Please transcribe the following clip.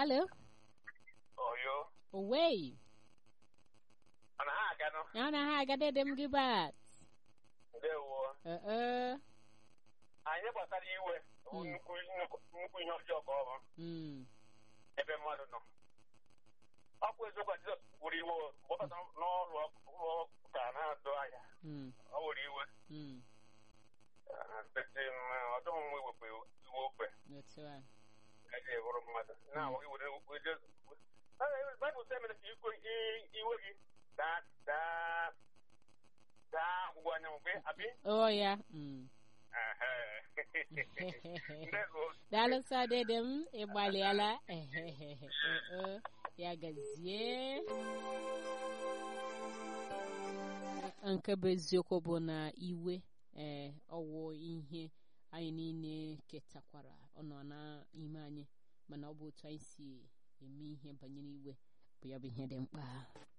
alo Oyo. owei Mana ha aga nọ. ya na ha aga dede m gị bat Ndewo. ee Anyị gbasara iwe. bụ Mm. Nnukwu nnukwu nnukwu ihe ọjọọ ka ọ bụ mm ebe mmadụ nọ. Ọ bụ eziokwu na Jizọs wuru iwe o. mgbe ọ bata n'ọrụ ụlọ ụka na-adụ ahịa. mm Ọ wuru iwe. mm Bete ọ dịghị mma iwepụ iwe okwe. otu a Eji ewuru mmadụ. Na iwere Baịbụl sị emere ka ikwe iwe gị daa daa daa ọgwụgwụ anyanwụ gbe abi. o ya mm Ndewo. daalụ sọ dede m ịgbalịala ehehehe oo ya gazie nke bụ eziokwu bụ na iwe ee ọwụ ihe anyị niile ketakwara ọ nọ n'ime anyị mana ọ bụ otu anyị si eme ihe banyere iwe bụ ya bụ ihe dị mkpa